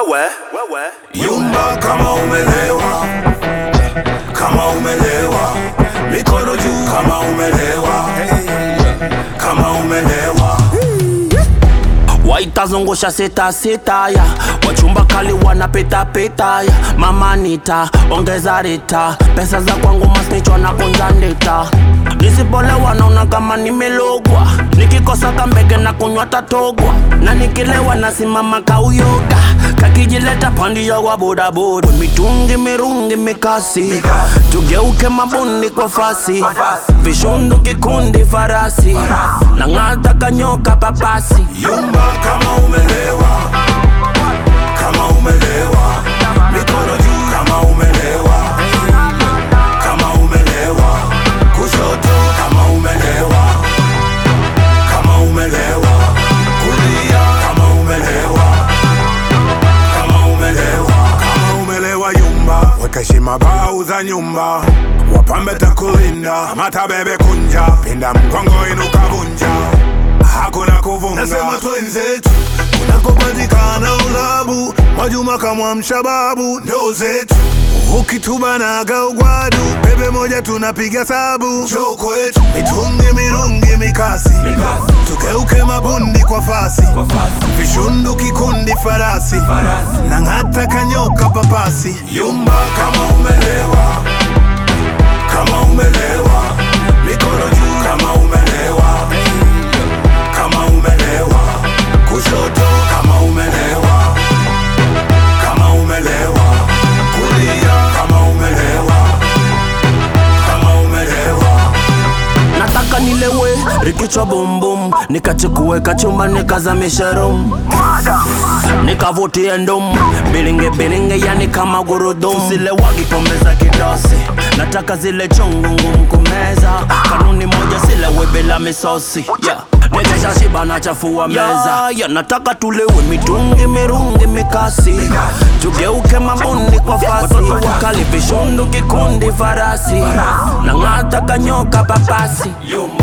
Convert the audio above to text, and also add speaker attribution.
Speaker 1: wewe wewe
Speaker 2: Yumba kama umelewa, kama umelewa, mikono juu kama umelewa, kama umelewa.
Speaker 3: waitazungusha sita sita ya wachumba kali wanapita pita ya mama nita ongeza rita pesa za kwangu masnichwa na kunja ndita nisipolewa naona kama nimelogwa nikikosa kambege na kunywa tatogwa na nikilewa nasimama kauyoga kakijileta pandia wa bodaboda mitungi mirungi mikasi tugeuke mabundi kwa fasi vishundu kikundi farasi na ng'ata kanyoka papasi
Speaker 2: Yumba kama umelewa, kama umelewa, mikono juu kama umelewa, kama umelewa, kushoto kama umelewa, kama umelewa, kulia kama umelewa, kama umelewa, kama umelewa. Yumba weka heshima bau za nyumba, wapambe takulinda, mata bebe kunja, pinda mgongo inuka vunja hakuna kuvunga. Nasema twenzetu kunakopatikana ulabu, Mwajuma kamwamsha babu, ndo zetu ukitubanaga ugwadu, bebe moja tunapiga sabu, njoo kwetu mitungi mirungi mikasi, tugeuke mabundi kwa fasi, vishundu kikundi farasi, na ng'ata kanyoka papasi, yumba kama umelewa, kama umelewa, mikono juu kama umelewa kama umelewa, kushoto kama umelewa, kama umelewa, kulia kama umelewa, kama umelewa.
Speaker 3: nataka nilewe rikichwa bumbum nikachukue kachumba nikazamisha rum nikavutie ndum bilinge bilinge yani kama gurudum zile wakipomeza kidosi nataka zile chungu ngumu kumeza kanuni moja silewe bila misosi yeah. nikisha shiba nachafua meza yeah, yeah, nataka tulewe mitungi mirungi mikasi tugeuke mabundi kwa fasi wakali vishundu kikundi farasi na ng'ata kanyoka papasi
Speaker 2: Yumba